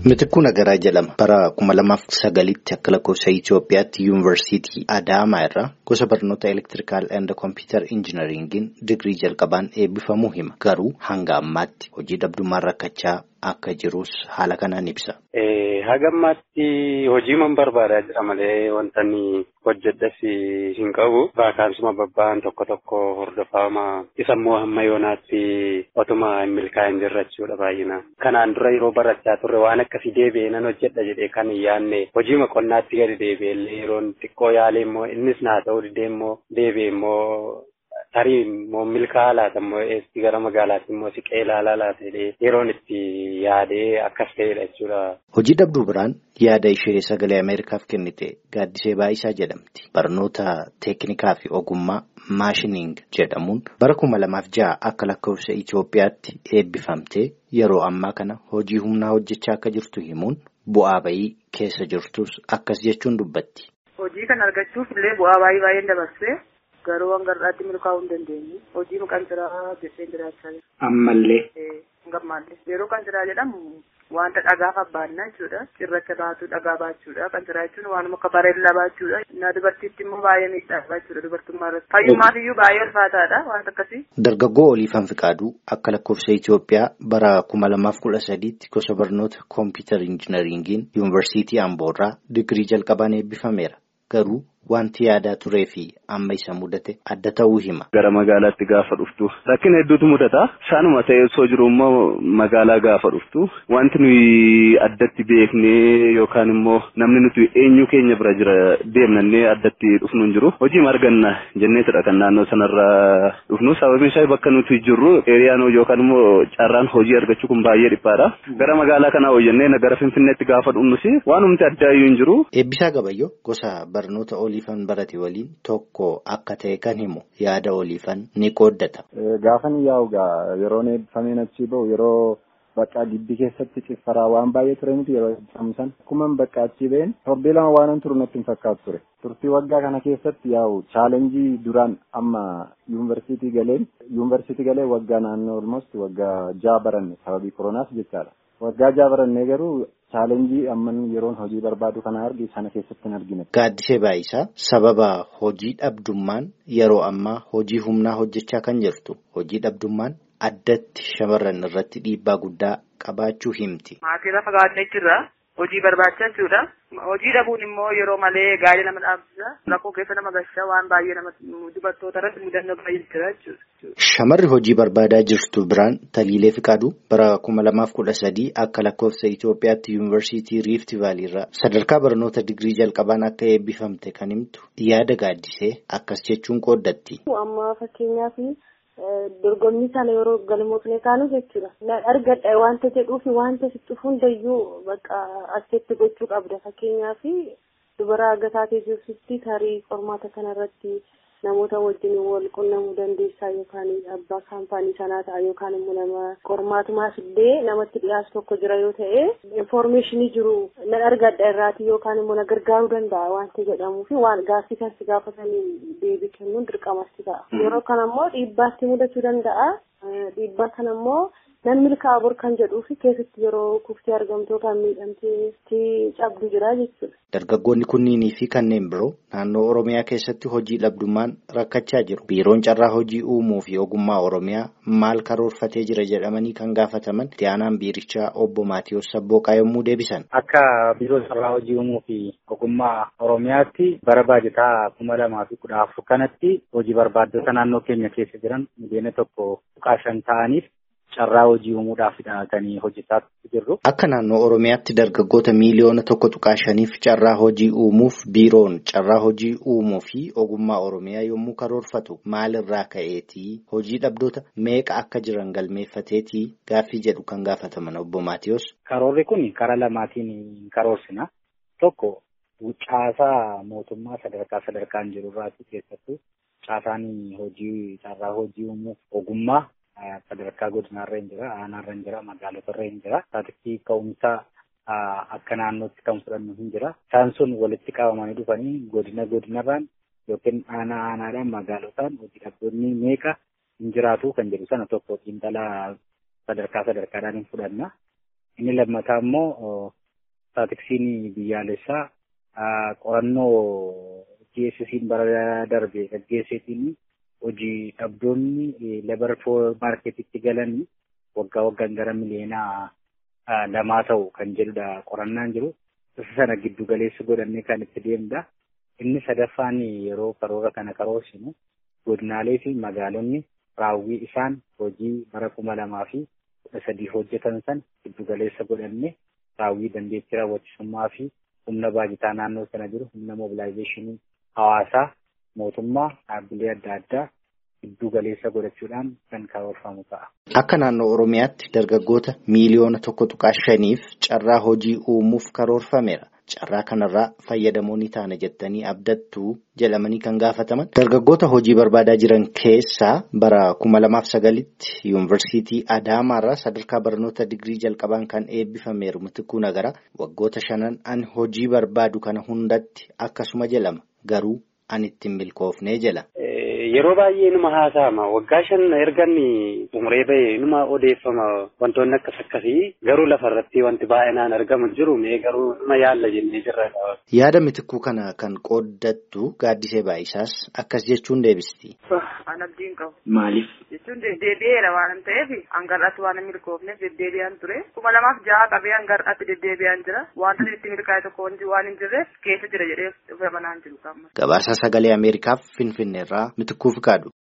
Mitikkuu Nagaraa jedhama. Bara kuma lamaaf sagalitti akka lakkoofsa Itoophiyaatti yuunivarsiitii Adaamaa irraa gosa barnoota elektirikaal and kompiitar injinariingiin digirii jalqabaan eebbifamuu hima. Garuu hanga ammaatti hojii dhabdummaan rakkachaa akka jirus haala kanaan ibsa. Haga ammaatti hojii man barbaadaa jira malee wanta inni hojjedhas hin qabu. Vaakaansuma babba'an tokko tokko hordofama. Isa immoo hamma yoonaatti otuma hin milkaa'in jirra jechuudha baay'inaan. Kanaan dura yeroo barachaa turre waan akkasii deebi'ee nan hojjedha jedhee kan hin yaadne hojii qonnaatti gadi deebi'ellee yeroon xiqqoo yaalee immoo innis naa ta'uu didee immoo deebi'ee immoo tarii immoo milkaa'aa laata immoo eessi gara magaalaatti immoo siqee ilaalaa laata jedhee yeroon itti yaadee akkas ta'edha jechuudha. Hojii dhabduu biraan yaada ishee sagalee Ameerikaaf kennite gaaddisee baay'isaa jedhamti. Barnoota teeknikaa fi ogummaa maashiniing jedhamuun bara kuma lamaaf ja'a akka lakkoofsa Itoophiyaatti eebbifamtee yeroo ammaa kana hojii humnaa hojjechaa akka jirtu himuun bu'aa bayii keessa jirtus akkas jechuun dubbatti. Hojii kana argachuuf illee bu'aa baay'ee baay'een dabarsee garuu hanga har'aatti milkaa'uu hin dandeenye. Hojii maqaan jiraa jettee jiraachaa jira. Ammallee. Gammallee. Yeroo kan jiraa jedhamu wanta dhagaa fabbaannaa jechuudha. Cirracha baatu dhagaa baachuudha. Kan jiraa jechuun waanuma akka bareellaa baachuudha. Na dubartiitti immoo baay'ee miidhagaa jechuudha dubartummaa irratti. Fayyummaaf iyyuu baay'ee ulfaataadha wanta akkasii. Dargaggoo Oliifan Fiqaaduu akka lakkoofsa Itoophiyaa bara kuma lamaaf kudha sadiitti gosa barnoota kompiitar injinariingiin yuunivarsiitii Amboorraa digirii jalqabaan eebbifameera. Garuu wanti yaadaa turee fi amma isa mudate adda ta'uu hima. Gara magaalaatti gaafa dhuftu rakkina hedduutu mudata. Isaanuma ta'ee osoo jiru immoo magaalaa gaafa dhuftu wanti nuyi addatti beeknee yookaan immoo namni nuti eenyu keenya bira jira deemnannee addatti dhufnu hin jiru. Hojii arganna jenneetidha kan naannoo sanarraa dhufnu. Sababiin isaa bakka nuti jirru eeriyaan yookaan immoo carraan hojii argachuu kun baay'ee dhiphaadha. Gara magaalaa kanaa hojjennee gara Finfinneetti gaafa dhufnus waanumti addaa iyyuu hin jiru. Eebbisaa Gabayyoo gosa barnoota Oliifan barate waliin tokko akka ta'e kan himu yaada Oliifan ni qooddata. Gaafan yaa'ugaa yeroon eebbifameen achii bahu yeroo bakka gibbii keessatti ciffaraa waan baay'ee ture miti yeroo eebbifamu san akkuma bakka achii ba'een torbee lama waan turu natti hin fakkaatu ture. Turtii waggaa kana keessatti yaa'u chaalenjii duraan amma yuunivarsiitii galeen yuunivarsiitii galee waggaa naannoo olmost waggaa ja'a baranne sababii koronaas jechaadha. Waggaa ja'a barannee garuu chaalenjii amman yeroon hojii barbaadu kana argi sana keessatti hin argine. Gaaddisee Baayisaa sababa hojii dhabdummaan yeroo ammaa hojii humnaa hojjechaa kan jirtu hojii dhabdummaan addatti shamarran irratti dhiibbaa guddaa qabaachuu himti. Maatii lafa gaadnee jirra. Hojii barbaacha jechuudha. Hojii dhabuun immoo yeroo malee gaarii nama dhaabsisa. Rakkoo keessa nama gashaa waan baay'ee nama dubartoota irratti mudannoo baay'ee jira jechuudha. Shamarri hojii barbaadaa jirtu biraan Taliilee Fiqaaduu bara kuma lamaaf kudha sadii akka lakkoofsa Itoophiyaatti yuunivarsiitii Riifti Vaaliirraa sadarkaa barnoota digirii jalqabaan akka eebbifamte kan himtu yaada gaaddisee akkas jechuun qooddatti. Amma fakkeenyaaf dorgommii sana yeroo galmoofne kaanu jechuudha. Argadha wanta jedhuu fi wanta sitti hundayyuu bakka asitti gochuu qabda. Fakkeenyaaf dubara agataatee jirtutti tarii qormaata kanarratti namoota wajjin wal qunnamuu dandeessaa yookaan abbaa kaampaanii sanaa ta'a yookaan immoo nama qormaatumaas illee namatti dhiyaatu tokko jira yoo ta'e infoormeeshinii jiru nan argadha irraati yookaan immoo na gargaaruu danda'a wanti jedhamuu fi waan gaaffii kan si gaafatanii deebii kennuun dirqamasti ta'a. Yeroo kana immoo dhiibbaatti mudachuu danda'a. Dhiibbaa kana immoo nan milkaa'aa bor kan jedhuu fi keessatti yeroo kuftee argamtu yookaan miidhamtee cabdu jira jechuudha. Dargaggoonni kunniinii fi kanneen biroo naannoo Oromiyaa keessatti hojii dhabdummaan rakkachaa jiru. Biiroon carraa hojii uumuu fi ogummaa Oromiyaa maal karoorfatee jira jedhamanii kan gaafataman itti aanaan biirichaa obbo Maatiyus Sabbooqaa yommuu deebisan. Akka biiroo carraa hojii uumuu fi ogummaa Oromiyaatti bara baajataa kuma lamaa fi kudha afur kanatti hojii barbaaddota naannoo keenya keessa jiran miliyoona tokko tuqaa shan ta'aniif carraa hojii uumuudhaaf kan hojjetaa jirru. Akka naannoo Oromiyaatti dargaggoota miiliyoona tokko tuqaa shaniif carraa hojii uumuuf biiroon carraa hojii uumuu fi ogummaa Oromiyaa yommuu karoorfatu maalirraa ka'eetii hojii dhabdoota meeqa akka jiran galmeeffateetii gaaffii jedhu kan gaafataman obbo Maatiyus. Karoorri kun karaa lamaatiin karoorsina. Tokko caasaa mootummaa sadarkaa sadarkaan jirurraati keessattuu caasaan hojii carraa hojii uumuuf ogummaa sadarkaa godinaarra hin jira, aanaarra hin jira, magaalotarra hin jira. Taatiksi ka'umsaa akka naannootti kan fudhannu hin jira. Isaan sun walitti qabamanii dhufanii godina godinarraan yookiin aanaa aanaadhaan magaalotaan hojii dhabdoonni meeqa hin jiraatu kan jedhu sana tokko xiinxalaa sadarkaa sadarkaadhaan hin fudhanna. Inni lammataa immoo Staatiksiin biyyaalessaa qorannoo GSS'n bara darbe gaggeesseetiin hojii dhabdoonni lebar maarketitti galan waggaa waggaan gara miliyoonaa lamaa ta'u kan jedhudha qorannaan jiru. Isa sana giddu galeessa godhannee kan itti deemudha. Inni sadaffaan yeroo karoora kana karoorsinu godinaalee fi magaalonni raawwii isaan hojii bara kuma lamaa fi kudha sadii hojjetan san giddu galeessa godhannee raawwii dandeettii raawwachisummaa fi humna baajataa naannoo sana jiru humna mobilaayizeeshinii hawaasaa mootummaa dhaabbilee adda addaa giddu galeessa godhachuudhaan kan karoorfamu ta'a. Akka naannoo Oromiyaatti dargaggoota miiliyoona tokko tuqaa shaniif carraa hojii uumuuf karoorfameera. Carraa kanarraa fayyadamoo ni taana jettanii abdattuu jedhamanii kan gaafataman dargaggoota hojii barbaadaa jiran keessaa bara kuma lamaaf sagalitti yuunivarsiitii Adaamaarraa sadarkaa barnoota digirii jalqabaan kan eebbifameeru Mitikuu Nagara waggoota shanan ani hojii barbaadu kana hundatti akkasuma jedhama garuu ani ittiin milkoofnee jedha. Yeroo baay'ee numa haasa'ama waggaa shan ergan xumuree bahee numa odeeffama wantoonni akkas akkasii garuu lafarratti wanti baay'inaan argamu jiru mee garuu numa yaalla jennee jirra. Yaada mitikuu kana kan qooddattu gaaddisee baay'isaas akkas jechuun deebisti. An abdiin qabu. Maaliif? Jechuun deddeebi'eera waan ta'eef hangar'aatti waan hin milkoofneef deddeebi'aan ture. Kuma lamaaf ja'a qabee hangar'aatti deddeebi'aan jira. Wanta itti milkaa'e tokko waan hin jirreef keessa jira jedhee amanaan jiru. Gabaasa sagalee Ameerikaaf Finfinneerraa mitikuu fi kaadhu.